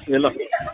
ሄሎ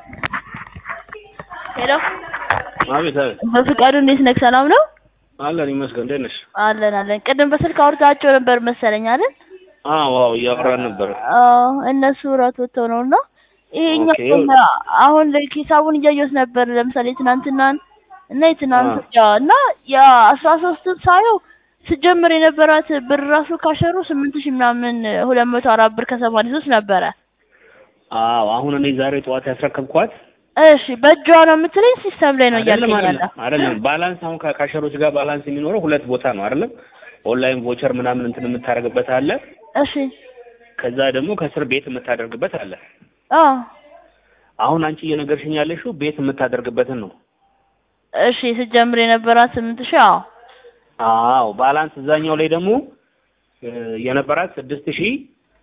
ሄሎ አቤት አቤት በፍቃዱ እንዴት ነህ? ሰላም ነው? አለን ይመስገን እንዴት ነሽ አለን አለን። ቅድም በስልክ አውርታቸው ነበር መሰለኝ አይደል? አዎ አዎ እያወራን ነበር አዎ እነሱ እራት ወጥተው ነው እና ይሄኛው ኦኬ። አሁን ላይ ሂሳቡን እያየሁት ነበር። ለምሳሌ ትናንትናን እና የትናንት ያ እና የአስራ ሶስትን ሳየው ስጀምር የነበራት ብር ራሱ ካሸሩ ስምንት ሺህ ምናምን ሁለት መቶ አራት ብር ከሰማንያ ሶስት ነበረ። አዎ አሁን እኔ ዛሬ ጠዋት ያስረከብኳት እሺ በእጇ ነው የምትለኝ ሲስተም ላይ ነው አይደለም እያልከኝ ያለ አይደለም አይደለም ባላንስ አሁን ከካሸሮች ጋር ባላንስ የሚኖረው ሁለት ቦታ ነው አይደለም ኦንላይን ቮቸር ምናምን እንትን የምታደርግበት አለ እሺ ከዛ ደግሞ ከስር ቤት የምታደርግበት አለ አዎ አሁን አንቺ እየነገርሽኝ ያለሽው ቤት የምታደርግበትን ነው እሺ ስጀምር የነበራት ስምንት ሺህ አዎ አዎ ባላንስ እዛኛው ላይ ደግሞ እ የነበራት ስድስት ሺህ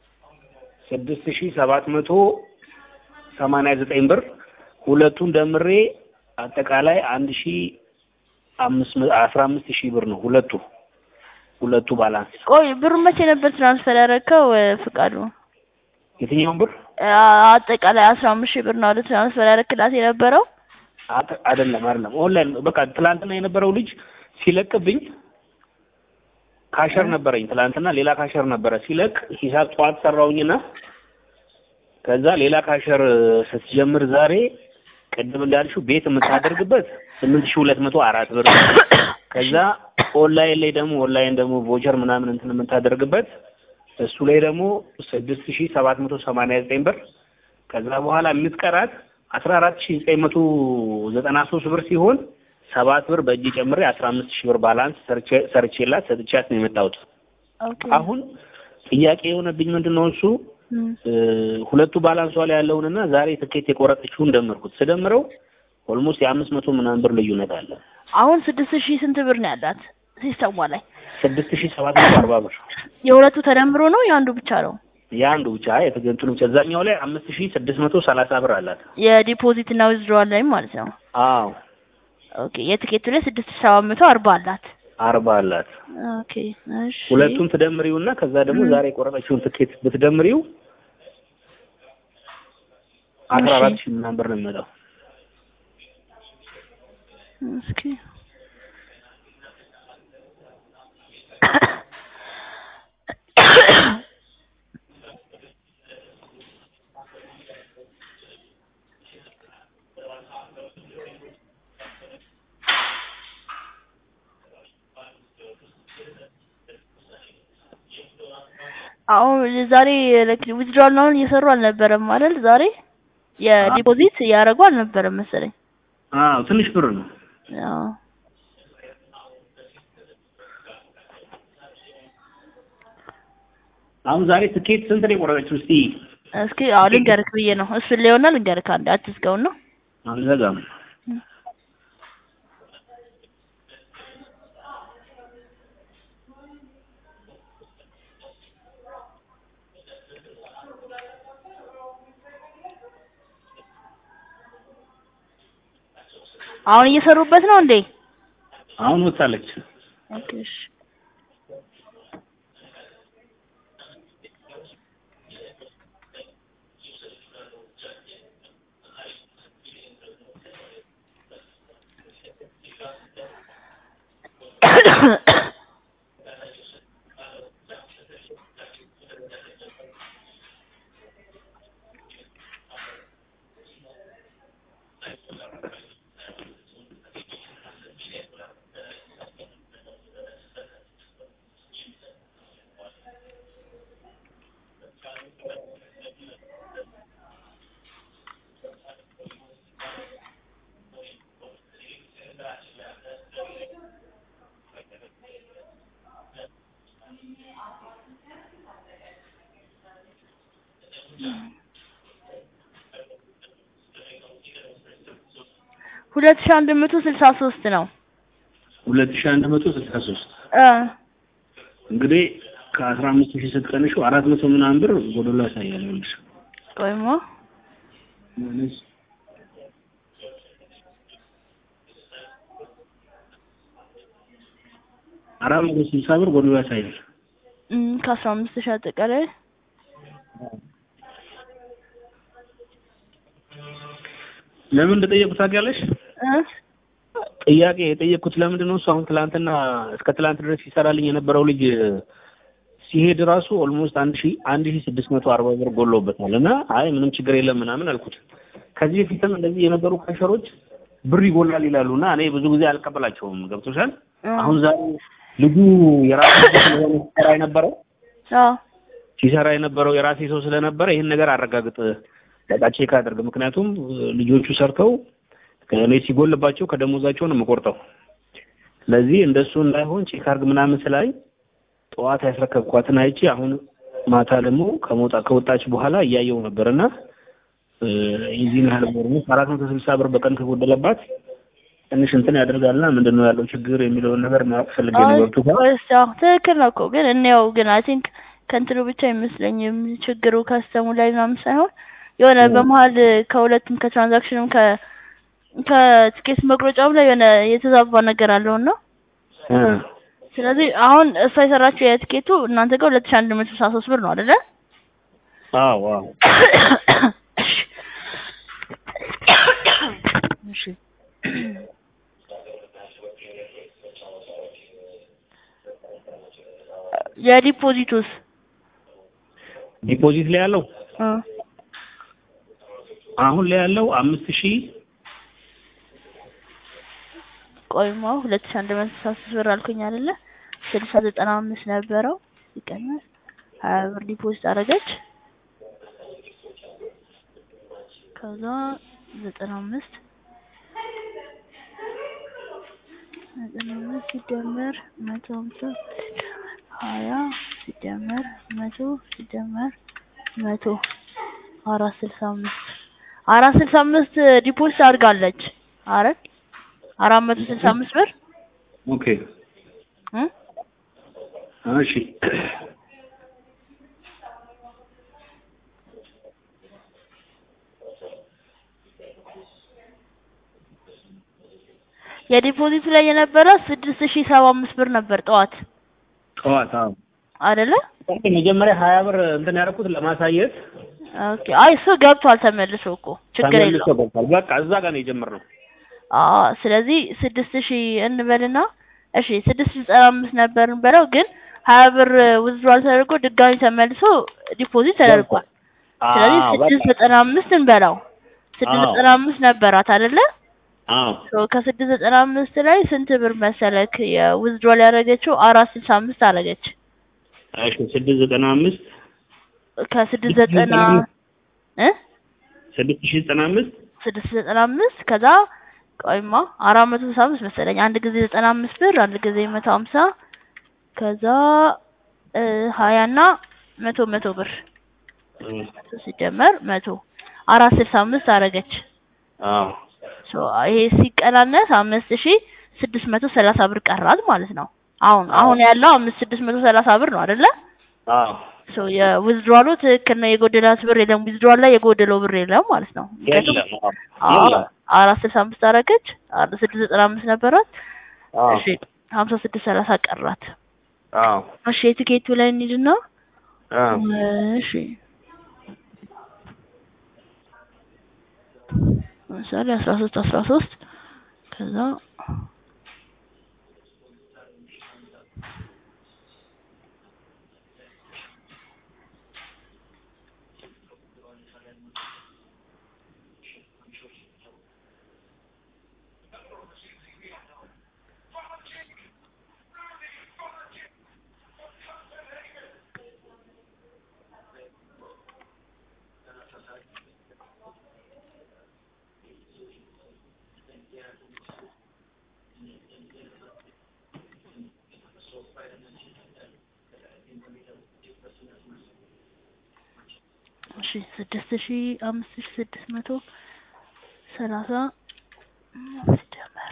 ስድስት ሺህ ሰባት መቶ ሰማንያ ዘጠኝ ብር ሁለቱን ደምሬ አጠቃላይ አንድ ሺህ አምስት መ- አስራ አምስት ሺህ ብር ነው ሁለቱ ሁለቱ ባላንስ ቆይ ብሩ መቼ ነበር ትራንስፈር ያደረከው እ ፍቃዱ የትኛውን ብር አ- አጠቃላይ አስራ አምስት ሺህ ብር ነው አይደል ትራንስፈር ያደረክላት የነበረው አተ- አይደለም አይደለም ኦንላይን በቃ ትላንትና የነበረው ልጅ ሲለቅብኝ ካሸር ነበረኝ ትላንትና ሌላ ካሸር ነበረ ሲለቅ ሂሳብ ጠዋት ሰራውኝና ከዛ ሌላ ካሸር ስትጀምር ዛሬ ቅድም እንዳልሽው ቤት የምታደርግበት ስምንት ሺህ ሁለት መቶ አራት ብር ከዛ ኦንላይን ላይ ደግሞ ኦንላይን ደግሞ ቮቸር ምናምን እንትን የምታደርግበት እሱ ላይ ደግሞ ስድስት ሺህ ሰባት መቶ ሰማንያ ዘጠኝ ብር ከዛ በኋላ የምትቀራት አስራ አራት ሺህ ዘጠኝ መቶ ዘጠና ሶስት ብር ሲሆን ሰባት ብር በእጅ ጨምሬ አስራ አምስት ሺህ ብር ባላንስ ሰርቼ- ሰርቼላት ሰጥቻት ነው የመጣሁት። ኦኬ አሁን ጥያቄ የሆነብኝ ምንድን ነው እሱ እም። እ ሁለቱ ባላንሷ ላይ ያለውንና ዛሬ ትኬት የቆረጠችውን ደመርኩት። ስደምረው ኦልሞስት የአምስት መቶ ምናምን ብር ልዩነት አለ። አሁን ስድስት ሺህ ስንት ብር ነው ያላት ሲስተሟ ላይ ስድስት ሺህ ሰባት መቶ አርባ ብር የሁለቱ ተደምሮ ነው የአንዱ ብቻ ነው የአንዱ ብቻ የተገንጥሉ ብቻ እዛኛው ላይ አምስት ሺህ ስድስት መቶ ሰላሳ ብር አላት። የዲፖዚት እና ዊዝድሮዋል ላይ ማለት ነው አዎ ኦኬ የትኬቱ ላይ ስድስት ሺህ ሰባት መቶ አርባ አላት አርባ አላት። ኦኬ እሺ ሁለቱን ትደምሪውና ከዛ ደግሞ ዛሬ የቆረጠችውን ትኬት ብትደምሪው አስራ አራት ሺህ ምናምን ብር ነው የሚመጣው። እስኪ አሁን ዛሬ ዊዝድሮዋል ነው እየሰሩ አልነበረም አይደል? ዛሬ የዲፖዚት እያደረጉ አልነበረም መሰለኝ። አዎ ትንሽ ብር ነው። አዎ አሁን ዛሬ ትኬት ስንት ነው የቆረጠችው? እስቲ እስኪ አዎ ልንገርክ ብዬ ነው እሱን ሊሆና ልንገርክ አንድ አትዝጋውን ነው አልዘጋም። አሁን እየሰሩበት ነው እንዴ? አሁን ወጣለች። ኦኬ እሺ ሁለት ሺህ አንድ መቶ ስልሳ ሶስት ነው ሁለት ሺህ አንድ መቶ ስልሳ ሶስት እ እንግዲህ ከአስራ አምስት ሺህ ስትቀንሺው አራት መቶ ምናምን ብር ጎዶሎ ያሳያል። ይኸውልሽ ቆይሞ አራት መቶ ስልሳ ብር ጎዶሎ ያሳያል። እም ከአስራ አምስት ሺህ አጠቃላይ ለምን እንደጠየቁት ታውቂያለሽ? እ ጥያቄ የጠየቅኩት ለምንድን ነው እሱ አሁን ትላንትና እስከ ትላንት ድረስ ይሰራልኝ የነበረው ልጅ ሲሄድ ራሱ ኦልሞስት አንድ ሺ አንድ ሺ ስድስት መቶ አርባ ብር ጎሎበታል እና አይ ምንም ችግር የለም ምናምን አልኩት። ከዚህ በፊትም እንደዚህ የነበሩ ካሸሮች ብር ይጎላል ይላሉ እና እኔ ብዙ ጊዜ አልቀበላቸውም። ገብቶሻል? እ አሁን ዛሬ ልጁ የራሱ ሰው ስለሆነ ሲሰራ የነበረው አዎ ሲሰራ የነበረው የራሴ ሰው ስለነበረ ይህን ነገር አረጋግጥ በቃ ቼክ አድርግ። ምክንያቱም ልጆቹ ሰርተው ከእኔ ሲጎልባቸው ከደሞዛቸው ነው የምቆርጠው። ስለዚህ እንደሱ እንዳይሆን ቼክ አድርግ ምናምን ስላይ ጠዋት ያስረከብኳትን አይቼ አሁን ማታ ደግሞ ከመውጣ ከወጣች በኋላ እያየው ነበርና የዚህን ያህል ብር አራት መቶ ስልሳ ብር በቀን ከጎደለባት ትንሽ እንትን ያደርጋልና ምንድን ነው ያለው ችግር የሚለውን ነገር ማወቅ ፈልጌ ነው። ገብቶሻል? ወይስ ያው ትክክል ነው እኮ ግን እኔው ግን አይ ቲንክ ከእንትኑ ብቻ አይመስለኝም ችግሩ ከስተሙ ላይ ምናምን ሳይሆን የሆነ በመሀል ከሁለቱም ከትራንዛክሽንም ከ ከትኬት መቁረጫውም ላይ የሆነ የተዛባ ነገር አለው እና እ ስለዚህ አሁን እሷ የሰራችው የትኬቱ እናንተ ጋር ሁለት ሺህ አንድ መቶ ስልሳ ሶስት ብር ነው አይደለ? አዎ አዎ እሺ የዲፖዚቱስ ዲፖዚት ላይ ያለው እ አሁን ላይ ያለው አምስት ሺህ ቆይማ ሁለት ሺህ አንድ መቶ ስልሳ ሶስት ብር አልኩኝ አይደለ? ስልሳ ዘጠና አምስት ነበረው ሲቀነስ ሀያ ብር ዲፖዚት አደረገች። ከዛ ዘጠና አምስት ዘጠና አምስት ሲደመር መቶ ሃምሳ ሀያ ሲደመር መቶ ሲደመር መቶ አራት ስልሳ አምስት አራት ስልሳ አምስት ዲፖዚት አድርጋለች። አረ አራት መቶ ስልሳ አምስት ብር ኦኬ እ እሺ የዲፖዚቱ ላይ የነበረ ስድስት ሺህ ሰባ አምስት ብር ነበር ጠዋት ጠዋት አዎ አይደለ? መጀመሪያ ሀያ ብር እንትን ያደረኩት ለማሳየት ኦኬ አይ እሱ ገብቷል ተመልሶ እኮ ችግር ተመልሶ የለውም። ገብቷል። በቃ እዛ ጋር ነው የጀመርነው። አዎ ስለዚህ ስድስት ሺህ እንበልና እሺ ስድስት ሺህ ዘጠና አምስት ነበር እንበለው ግን ሀያ ብር ውዝድሯል ተደርጎ ድጋሚ ተመልሶ ዲፖዚት ተደርጓል። ስለዚህ አዎ ስድስት በቃ ዘጠና አምስት እንበላው ስድስት አዎ። ዘጠና አምስት ነበራት አይደለ? አዎ ሶ ከስድስት ዘጠና አምስት ላይ ስንት ብር መሰለክ የውዝድሯል ያደረገችው አራት ስልሳ አምስት አደረገች። እሺ ስድስት ዘጠና አምስት ከስድስት ዘጠና እ ስድስት ሺህ ዘጠና አምስት ስድስት ዘጠና አምስት ከዛ ቆይማ አራት መቶ ስልሳ አምስት መሰለኝ አንድ ጊዜ ዘጠና አምስት ብር አንድ ጊዜ መቶ ሀምሳ ከዛ እ ሀያ እና መቶ መቶ ብር መቶ ሲደመር መቶ አራት ስልሳ አምስት አደረገች። አዎ ሶ ይሄ ሲቀናነስ አምስት ሺ ስድስት መቶ ሰላሳ ብር ቀራት ማለት ነው። አሁን አሁን ያለው አምስት ስድስት መቶ ሰላሳ ብር ነው አይደለ? አዎ ሶ የዊዝድሯሉ ትክክል ነው። የጎደላት ብር የለም። ዊዝድሯል ላይ የጎደለው ብር የለም ማለት ነው። ምክንያቱም የለም አዎ አዎ የለም አራት ስልሳ አምስት አደረገች። አራት ስድስት ዘጠና አምስት ነበራት። አዎ እሺ ሀምሳ ስድስት ሰላሳ ቀራት። አዎ እሺ የቲኬቱ ላይ እንሂድና አዎ እሺ ለምሳሌ አስራ ሶስት አስራ ሶስት ከዛ እሺ ስድስት ሺ አምስት ሺ ስድስት መቶ ሰላሳ ሲደመር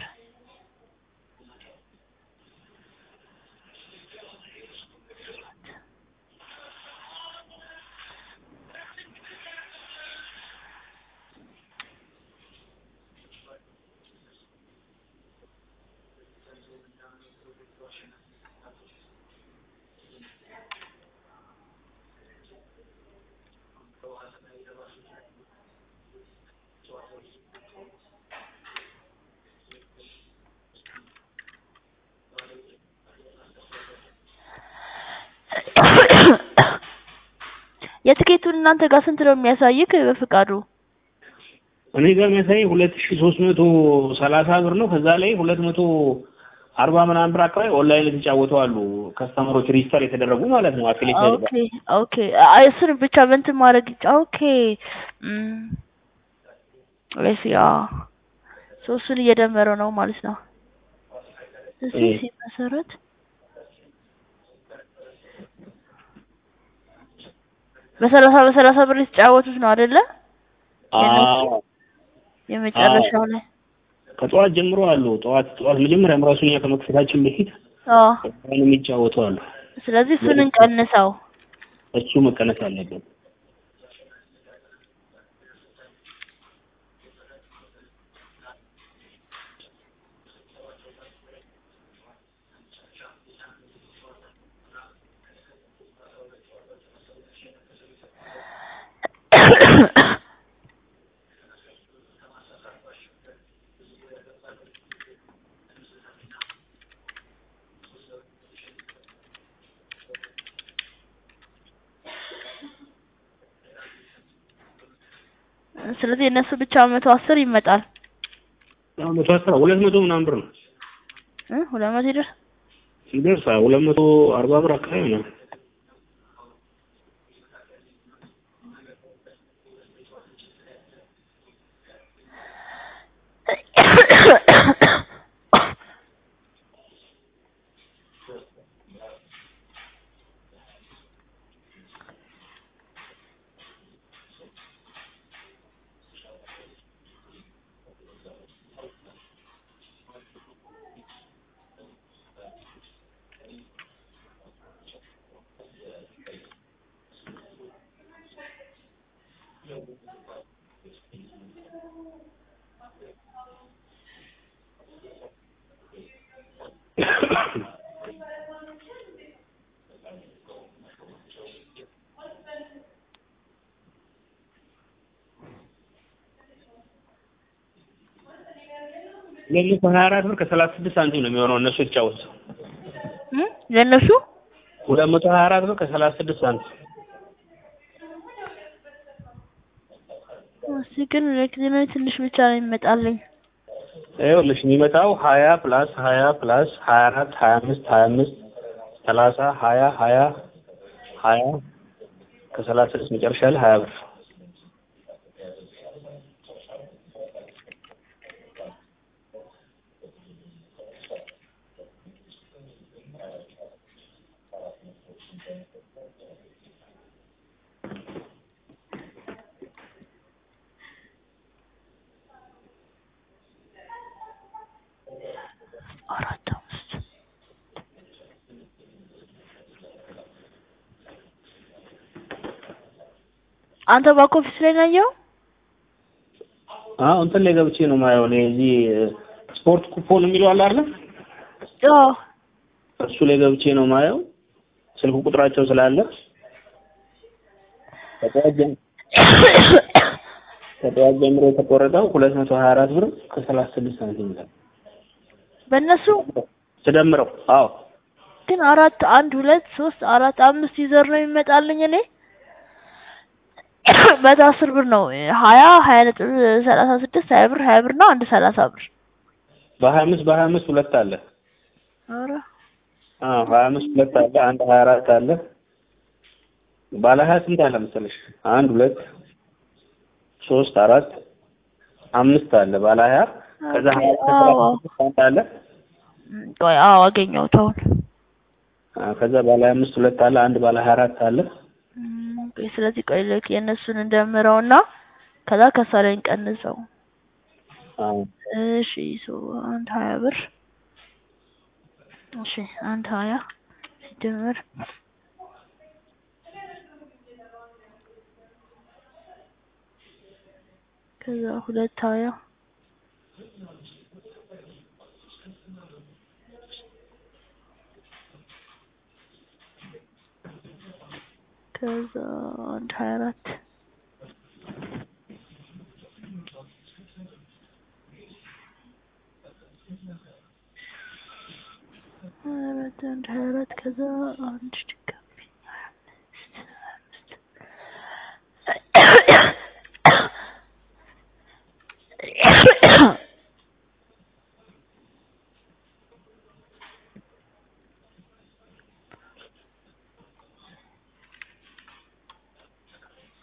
እናንተ ጋር ስንት ነው የሚያሳይክ በፍቃዱ? እኔ ጋር የሚያሳይ ሁለት ሺ ሶስት መቶ ሰላሳ ብር ነው። ከዛ ላይ ሁለት መቶ አርባ ምናምን ብር አካባቢ ኦንላይን የተጫወቱ አሉ ከስተመሮች ሪጅስተር የተደረጉ ማለት ነው። አፊሌት ኦኬ ኦኬ። አይ እሱን ብቻ በእንትን ማድረግ ይቻ ኦኬ እሺ። አዎ ሶ እሱን እየደመረው ነው ማለት ነው። እዚህ እህ። ሲመሰረት በሰላሳ በሰላሳ ብር የተጫወቱት ነው አይደለ? አዎ የመጨረሻው ላይ ከጠዋት ጀምሮ አሉ። ጠዋት ጠዋት መጀመሪያም ራሱ እኛ ከመክፈታችን በፊት አዎ። ኦንላይን የሚጫወቱ አሉ። ስለዚህ እሱን እንቀንሰው። እሱ መቀነስ አለበት። ስለዚህ የእነሱ ብቻ መቶ አስር ይመጣል አሁን መቶ አስራ ሁለት መቶ ምናምን ብር ነው እ ሁለት መቶ ይደርስ ሲደርስ ሁለት መቶ አርባ ብር አካባቢ ነው። ሁለት መቶ ሀያ አራት ብር ከሰላሳ ስድስት ሳንቲም ነው የሚሆነው እነሱ የተጫወቱት። እ ለእነሱ ሁለት መቶ ሀያ አራት ብር ከሰላሳ ስድስት ሳንቲም እሺ ግን ለጊዜ ትንሽ ብቻ ነው የሚመጣልኝ። ይኸውልሽ የሚመጣው ሀያ ፕላስ ሀያ ፕላስ ሀያ አራት ሀያ አምስት ሀያ አምስት ሰላሳ ሀያ ሀያ ሀያ ከሰላሳ ስድስት መጨረሻ ላይ ሀያ ብር አራት አምስት አንተ ባክ ኦፊስ ላይ ነው ያየኸው? አዎ እንትን ላይ ገብቼ ነው የማየው እኔ እዚህ ስፖርት ኩፖን የሚለው አለ አይደል? አዎ እሱ ላይ ገብቼ ነው የማየው ስልክ ቁጥራቸው ስላለ ከጠዋት ጀም- ከጠዋት ጀምሮ የተቆረጠው ሁለት መቶ ሀያ አራት ብር ከሰላሳ ስድስት ሳንቲም ይላል በእነሱ ስደምረው። አዎ ግን አራት አንድ ሁለት ሶስት አራት አምስት ዩዘር ነው የሚመጣልኝ እኔ መቶ አስር ብር ነው ሀያ ሀያ ነጥብ ሰላሳ ስድስት ሀያ ብር ሀያ ብር ነው አንድ ሰላሳ ብር በሀያ አምስት በሀያ አምስት ሁለት አለ። ኧረ አዎ ሀያ አምስት ሁለት አለ። አንድ ሀያ አራት አለ። ባለ ሀያ ስንት አለ መሰለሽ? አንድ ሁለት ሶስት አራት አምስት አለ ባለ ሀያ ከዛ ሀያ አዎ አንድ አለ። ቆይ አዎ አገኘሁት አሁን አዎ፣ ከዛ ባለ ሀያ አምስት ሁለት አለ። አንድ ባለ ሀያ አራት አለ። እም፣ ቆይ ስለዚህ ቆይ ልክ የእነሱን እንደምረውና ከዛ ከሳ ላይ እንቀንሰው አዎ እሺ ሶ አንድ ሀያ ብር እሺ አንድ ሀያ ሲደመር ከዛ ሁለት ሀያ ከዛ አንድ ሀያ አራት ሀያ አራት አንድ ሀያ አራት ከዛ አንድ ድጋሚ ሀያ አምስት ሀያ አምስት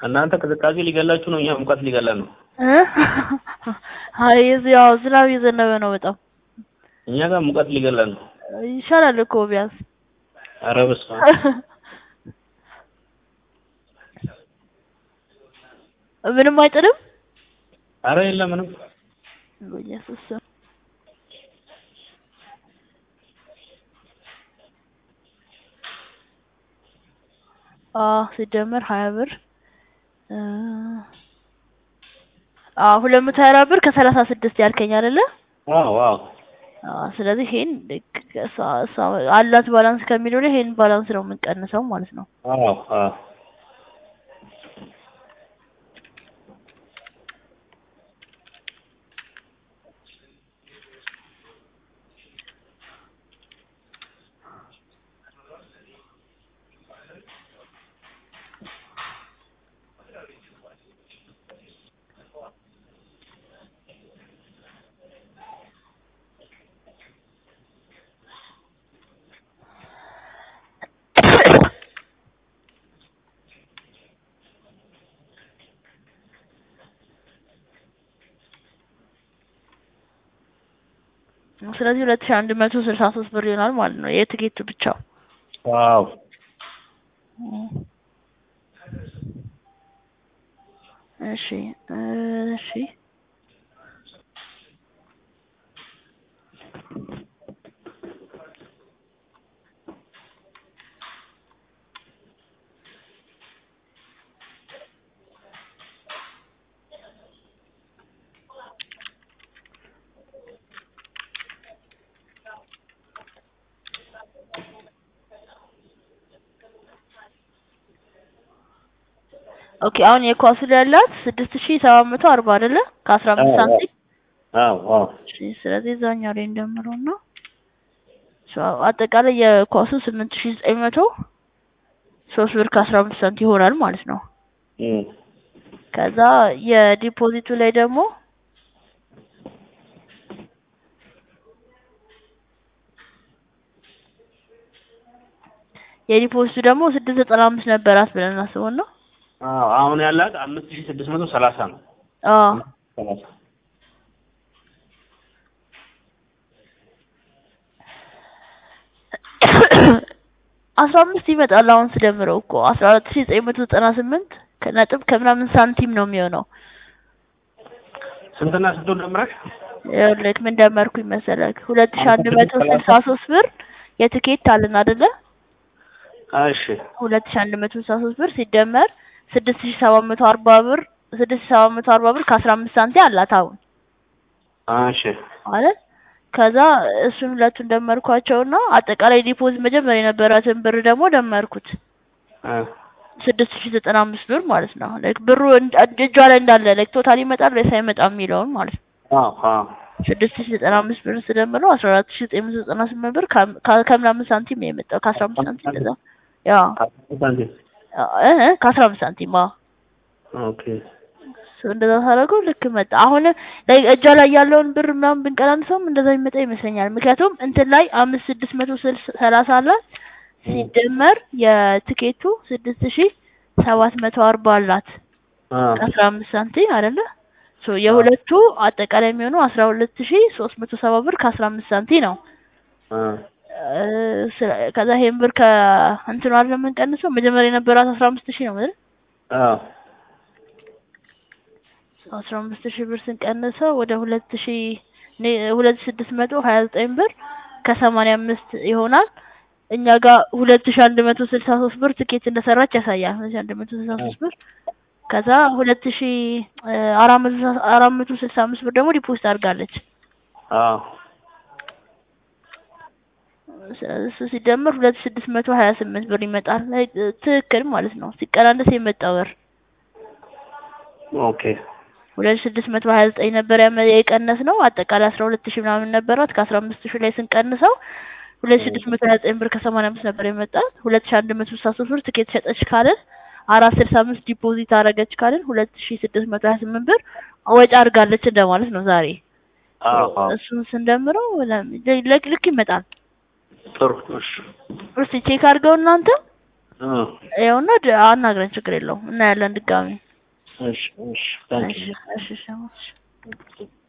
እናንተ ቅዝቃዜ ሊገላችሁ ነው፣ እኛ ሙቀት ሊገላን ነው። እ? አይ እዚህ ያው ዝናብ እየዘነበ ነው በጣም እኛ ጋር ሙቀት ሊገላን ነው። ይሻላል እኮ ቢያንስ ኧረ በስመ አብ። ምንም አይጥልም። ኧረ የለም ምንም። በኢየሱስ ስም አዎ ሲደመር ሀያ ብር እ አዎ ሁለት መቶ ሀያ አራት ብር ከሰላሳ ስድስት ያልከኝ አይደለ? አዎ አዎ አዎ ስለዚህ ይሄን ልክ እሷ እሷ አላት ባላንስ ከሚለው ላይ ይሄን ባላንስ ነው የምንቀንሰው ማለት ነው። አዎ አዎ ስለዚህ ሁለት ሺህ አንድ መቶ ስልሳ ሶስት ብር ይሆናል ማለት ነው የትኬቱ ብቻ። ዋው እሺ እሺ ኦኬ አሁን የኳሱ ላይ ያላት ስድስት ሺህ ሰባት መቶ አርባ አይደለ ከአስራ አምስት አዎ፣ ሳንቲም አዎ አዎ እሺ ስለዚህ እዛኛው ላይ እንደምረው ነው አጠቃላይ የኳሱ ስምንት ሺህ ዘጠኝ መቶ ሶስት ብር ከአስራ አምስት ሳንቲም ይሆናል ማለት ነው። እም ከዛ የዲፖዚቱ ላይ ደግሞ የዲፖዚቱ ደግሞ ስድስት ዘጠና አምስት ነበራት ብለን እናስበው ነው። አዎ አሁን ያላት አምስት ሺህ ስድስት መቶ ሰላሳ ነው። አዎ ሰላሳ አስራ አምስት ይመጣል አሁን ስደምረው እኮ አስራ አራት ሺህ ዘጠኝ መቶ ዘጠና ስምንት ከነጥብ ከምናምን ሳንቲም ነው የሚሆነው። ስንትና ስንት ደምረሽ? ይኸውልህ ምን ደመርኩኝ መሰለህ ሁለት ሺህ አንድ መቶ ስልሳ ሶስት ብር የትኬት አለን አይደለ? እሺ ሁለት ሺህ አንድ መቶ ስልሳ ሶስት ብር ሲደመር ስድስት ሺህ ሰባት መቶ አርባ ብር ስድስት ሺህ ሰባት መቶ አርባ ብር ከአስራ አምስት ሳንቲም አላት አሁን እሺ ማለት ከዛ እሱን ሁለቱን ደመርኳቸውና አጠቃላይ ዲፖዚት መጀመሪያ የነበራትን ብር ደግሞ ደመርኩት እ ስድስት ሺህ ዘጠና አምስት ብር ማለት ነው። ላይክ ብሩ እንድ- እጇ ላይ እንዳለ ላይክ ቶታል ይመጣል ወይስ አይመጣም የሚለውን ማለት ነው። አዎ አዎ ስድስት ሺህ ዘጠና አምስት ብር ስደምረው አስራ አራት ሺህ ዘጠኝ መቶ ዘጠና ስምንት ብር ከ- ከ- ከምናምን ሳንቲም ነው የመጣው ከአስራ አምስት ሳንቲም እንደዛ ያ ሳንቲም እ እ ከአስራ አምስት ሳንቲም አዎ ኦኬ ሶ እንደዛ ሳደርገው ልክ መጣ። አሁን ላይ እጇ ላይ ያለውን ብር ምናምን ብንቀናንሰውም እንደዛ የሚመጣ ይመስለኛል። ምክንያቱም እንትን ላይ አምስት ስድስት መቶ ስልሳ ሰላሳ አላት ሲደመር የትኬቱ ስድስት ሺህ ሰባት መቶ አርባ አላት አ አስራ አምስት ሳንቲም አይደለ? ሶ የሁለቱ አጠቃላይ የሚሆነው አስራ ሁለት ሺህ ሶስት መቶ ሰባ ብር ከአስራ አምስት ሳንቲም ነው። አ እ ስለ- ከዛ ይሄን ብር ከእንትኑ አይደለም የምንቀንሰው መጀመሪያ የነበራት አስራ አምስት ሺህ ነው አይደል? አዎ አስራ አምስት ሺህ ብር ስንቀንሰው ወደ ሁለት ሺህ ኔ- ሁለት ሺህ ስድስት መቶ ሀያ ዘጠኝ ብር ከሰማንያ አምስት ይሆናል። እኛ ጋር ሁለት ሺህ አንድ መቶ ስልሳ ሶስት ብር ትኬት እንደሰራች ያሳያል። ሁለት ሺህ አንድ መቶ ስልሳ ሶስት ብር ከዛ ሁለት ሺህ እ አራት መቶ ስልሳ- አራት መቶ ስልሳ አምስት ብር ደግሞ ዲፖዚት አድርጋለች። አዎ ስለዚህ እሱ ሲደመር ሁለት ሺህ ስድስት መቶ ሀያ ስምንት ብር ይመጣል። ላይ- ትክክል ማለት ነው። ሲቀናነስ የመጣው ብር ኦኬ ሁለት ሺህ ስድስት መቶ ሀያ ዘጠኝ ነበር ያመ- የቀነስ ነው። አጠቃላይ አስራ ሁለት ሺህ ምናምን ነበራት። ከአስራ አምስት ሺህ ላይ ስንቀንሰው ሁለት ሺህ ስድስት መቶ ሀያ ዘጠኝ ብር ከሰማንያ አምስት ነበር የመጣት። ሁለት ሺህ አንድ መቶ ስልሳ ሶስት ብር ትኬት ሸጠች ካልን አራት ስልሳ አምስት ዲፖዚት አደረገች ካልን ሁለት ሺህ ስድስት መቶ ሀያ ስምንት ብር ወጪ አድርጋለች እንደማለት ነው ዛሬ። አዎ አዎ እሱን ስንደምረው ለም- ልክ ልክ ይመጣል። ጥሩ እሺ እስቲ ቼክ አድርገው እናንተ እ ይኸውና ድ- አናግረን ችግር የለውም እናያለን ድጋሚ እሺ እሺ ታንክ እሺ እሺ እሺ